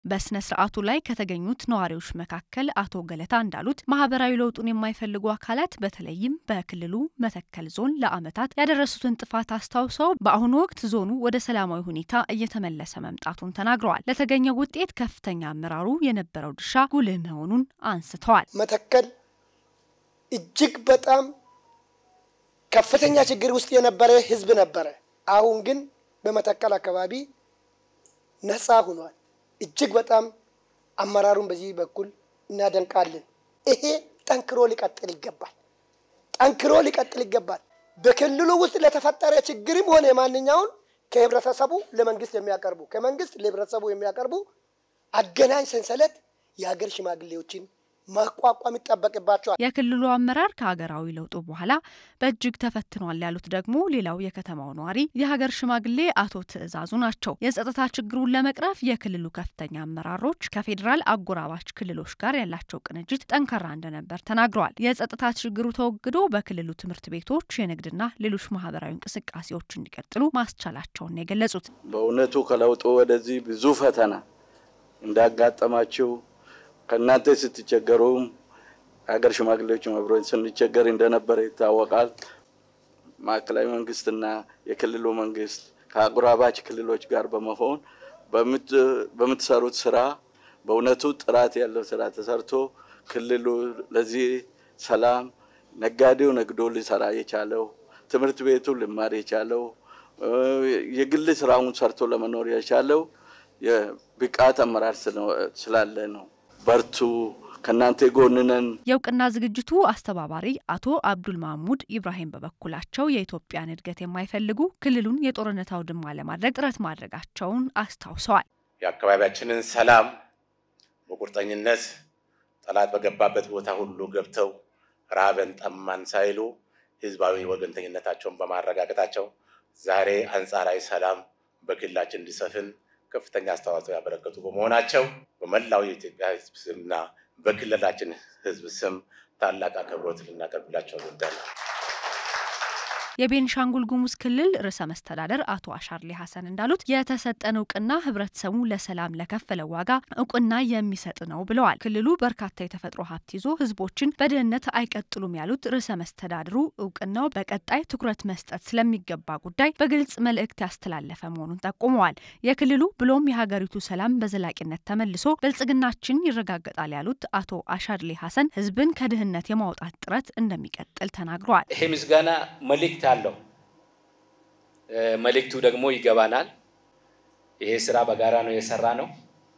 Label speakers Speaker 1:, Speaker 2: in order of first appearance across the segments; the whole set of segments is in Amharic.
Speaker 1: በስነ ስርዓቱ ላይ ከተገኙት ነዋሪዎች መካከል አቶ ገለታ እንዳሉት ማህበራዊ ለውጡን የማይፈልጉ አካላት በተለይም በክልሉ መተከል ዞን ለዓመታት ያደረሱትን ጥፋት አስታውሰው በአሁኑ ወቅት ዞኑ ወደ ሰላማዊ ሁኔታ እየተመለሰ መምጣቱን ተናግረዋል። ለተገኘው ውጤት ከፍተኛ አመራሩ የነበረው ድርሻ ጉልህ መሆኑን አንስተዋል።
Speaker 2: መተከል እጅግ በጣም ከፍተኛ ችግር ውስጥ የነበረ ህዝብ ነበረ። አሁን ግን በመተከል አካባቢ ነፃ ሆኗል። እጅግ በጣም አመራሩን በዚህ በኩል እናደንቃለን። ይሄ ጠንክሮ ሊቀጥል ይገባል። ጠንክሮ ሊቀጥል ይገባል። በክልሉ ውስጥ ለተፈጠረ ችግርም ሆነ ማንኛውን ከህብረተሰቡ ለመንግስት የሚያቀርቡ ከመንግስት ለህብረተሰቡ የሚያቀርቡ አገናኝ ሰንሰለት የሀገር ሽማግሌዎችን ማቋቋም ይጠበቅባቸዋል።
Speaker 1: የክልሉ አመራር ከሀገራዊ ለውጡ በኋላ በእጅግ ተፈትኗል ያሉት ደግሞ ሌላው የከተማው ነዋሪ የሀገር ሽማግሌ አቶ ትዕዛዙ ናቸው። የጸጥታ ችግሩን ለመቅረፍ የክልሉ ከፍተኛ አመራሮች ከፌዴራል አጎራባች ክልሎች ጋር ያላቸው ቅንጅት ጠንካራ እንደነበር ተናግረዋል። የጸጥታ ችግሩ ተወግዶ በክልሉ ትምህርት ቤቶች፣ የንግድና ሌሎች ማህበራዊ እንቅስቃሴዎች እንዲቀጥሉ ማስቻላቸውን የገለጹት
Speaker 3: በእውነቱ ከለውጡ ወደዚህ ብዙ ፈተና እንዳጋጠማቸው ከእናንተ ስትቸገሩም ሀገር ሽማግሌዎች አብሮ ስንቸገር እንደነበረ ይታወቃል። ማዕከላዊ መንግስትና የክልሉ መንግስት ከአጎራባች ክልሎች ጋር በመሆን በምትሰሩት ስራ በእውነቱ ጥራት ያለው ስራ ተሰርቶ ክልሉ ለዚህ ሰላም ነጋዴው ነግዶ ሊሰራ የቻለው ትምህርት ቤቱ ሊማር የቻለው የግል ስራውን ሰርቶ ለመኖር የቻለው የብቃት አመራር ስላለ ነው። በርቱ፣ ከእናንተ ጎን ነን።
Speaker 1: የእውቅና ዝግጅቱ አስተባባሪ አቶ አብዱል ማህሙድ ኢብራሂም በበኩላቸው የኢትዮጵያን እድገት የማይፈልጉ ክልሉን የጦርነት አውድማ ለማድረግ ጥረት ማድረጋቸውን አስታውሰዋል።
Speaker 4: የአካባቢያችንን ሰላም በቁርጠኝነት ጠላት በገባበት ቦታ ሁሉ ገብተው ራበን ጠማን ሳይሉ ህዝባዊ ወገንተኝነታቸውን በማረጋገጣቸው ዛሬ አንጻራዊ ሰላም በክልላችን እንዲሰፍን ከፍተኛ አስተዋጽኦ ያበረከቱ በመሆናቸው በመላው የኢትዮጵያ ህዝብ ስምና በክልላችን ህዝብ ስም ታላቅ አክብሮት ልናቀርብላቸው እንወዳለን።
Speaker 1: የቤንሻንጉል ጉሙዝ ክልል ርዕሰ መስተዳደር አቶ አሻርሌ ሀሰን እንዳሉት የተሰጠን እውቅና ህብረተሰቡ ለሰላም ለከፈለው ዋጋ እውቅና የሚሰጥ ነው ብለዋል። ክልሉ በርካታ የተፈጥሮ ሀብት ይዞ ህዝቦችን በድህነት አይቀጥሉም ያሉት ርዕሰ መስተዳድሩ እውቅናው በቀጣይ ትኩረት መስጠት ስለሚገባ ጉዳይ በግልጽ መልእክት ያስተላለፈ መሆኑን ጠቁመዋል። የክልሉ ብሎም የሀገሪቱ ሰላም በዘላቂነት ተመልሶ ብልጽግናችን ይረጋገጣል ያሉት አቶ አሻድሌ ሀሰን ህዝብን ከድህነት የማውጣት ጥረት እንደሚቀጥል ተናግረዋል።
Speaker 5: ይሄ ምስጋና መልእክት አለው። መልእክቱ ደግሞ ይገባናል። ይሄ ስራ በጋራ ነው የሰራ ነው።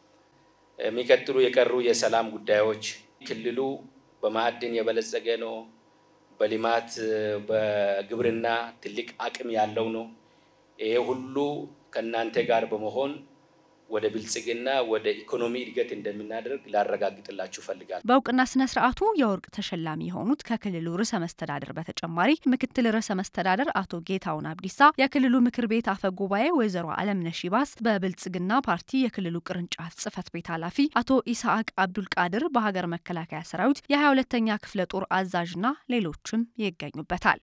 Speaker 5: የሚቀጥሉ የቀሩ የሰላም ጉዳዮች ክልሉ በማዕድን የበለጸገ ነው። በልማት በግብርና ትልቅ አቅም ያለው ነው። ይሄ ሁሉ ከእናንተ ጋር በመሆን ወደ ብልጽግና ወደ ኢኮኖሚ እድገት እንደምናደርግ ላረጋግጥላችሁ ፈልጋለሁ።
Speaker 1: በእውቅና ስነ ስርዓቱ የወርቅ ተሸላሚ የሆኑት ከክልሉ ርዕሰ መስተዳደር በተጨማሪ ምክትል ርዕሰ መስተዳደር አቶ ጌታውን አብዲሳ፣ የክልሉ ምክር ቤት አፈ ጉባኤ ወይዘሮ አለምነሽ ይባስ፣ በብልጽግና ፓርቲ የክልሉ ቅርንጫፍ ጽህፈት ቤት ኃላፊ አቶ ኢስሐቅ አብዱል ቃድር፣ በሀገር መከላከያ ሰራዊት የ22ኛ ክፍለ ጦር አዛዥና ሌሎችም ይገኙበታል።